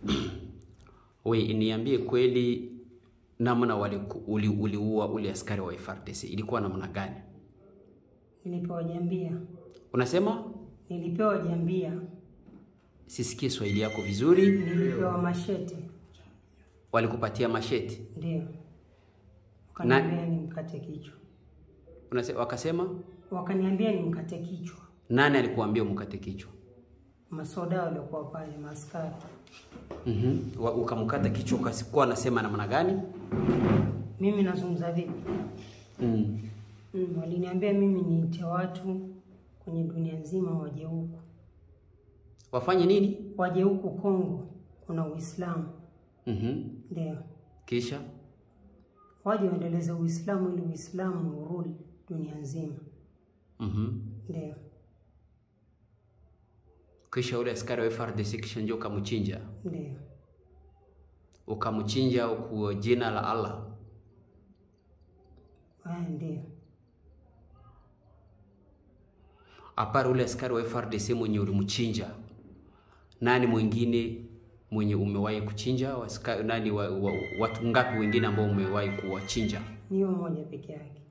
We, niambie kweli namna waliku- uli- uliua ule askari wa FARDC ilikuwa namna gani? Nilipewa jambia, Unasema nilipewa jambia, sisikie Swahili yako vizuri. nilipewa mashete, Walikupatia masheti ndio wakaniambia nimkate kichwa, Unase, wakasema wakaniambia nimkate kichwa. nani alikuambia umkate kichwa? Masoda waliokuwa pale, maaskari mm Ukamkata kichwa, ukasikuwa anasema namna gani? mimi nazungumza vipi? mm. Mm, waliniambia mimi niite watu kwenye dunia nzima waje huku, Wafanye nini? waje huku Kongo, kuna Uislamu mm ndio Kisha waje waendeleze Uislamu ili Uislamu urudi dunia nzima, mm ndio kisha ule askari wa FARDC kisha ndio ukamchinja, ndio ukamchinja kwa jina la Allah. haya, ndio Apara ule askari wa FARDC mwenye ulimchinja, nani mwingine mwenye umewahi kuchinja? Waska, nani wa, wa, watu ngapi wengine ambao umewahi kuwachinja? niyo moja peke yake,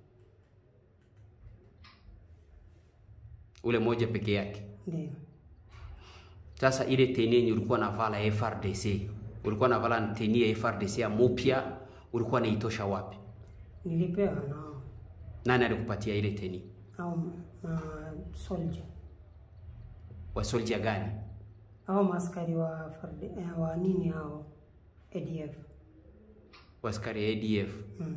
Ule moja peke yake. ndio Sasa ile teni yenye ulikuwa navala ya FRDC, ulikuwa navala teni ya FRDC ya mupya, ulikuwa naitosha wapi? nilipewa nao Nani alikupatia ile teni? au ma soldier Wa soldier gani? au maaskari wa farde, eh, wa nini hao ADF Waskari ya ADF. mm.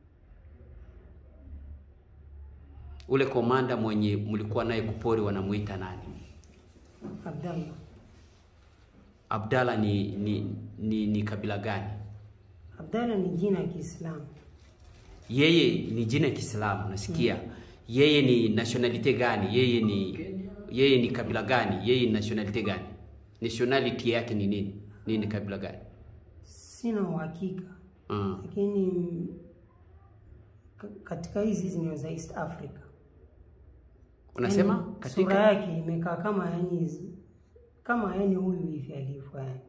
Ule komanda mwenye mlikuwa naye kupori wanamuita nani? Abdallah Abdalla ni ni, ni, ni kabila gani? Abdallah ni jina ya Kiislamu Yeye ni jina ya Kiislamu nasikia. Yeye ni nationality gani? Yeye ni yeye ni kabila gani? Yeye ni nationality gani? Nationality yake ni nini? Nini kabila gani? sina uhakika Mm. lakini mm, ka- katika hizi zinio za East Africa Unasema Yaani, sura katika yake imekaa kama yani zi- kama yani huyu hivi alivyo yani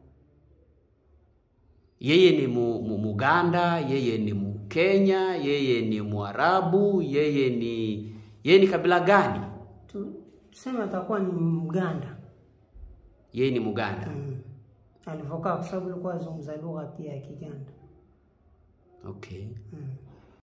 yeye ni mu, mu, Muganda, yeye ni Mkenya, yeye ni Mwarabu, yeye ni yeye ni kabila gani? tu, tuseme atakuwa ni Mganda Yeye ni Muganda. mm. alivyokaa kwa sababu alikuwa azungumza lugha pia ya Kiganda Okay. mm.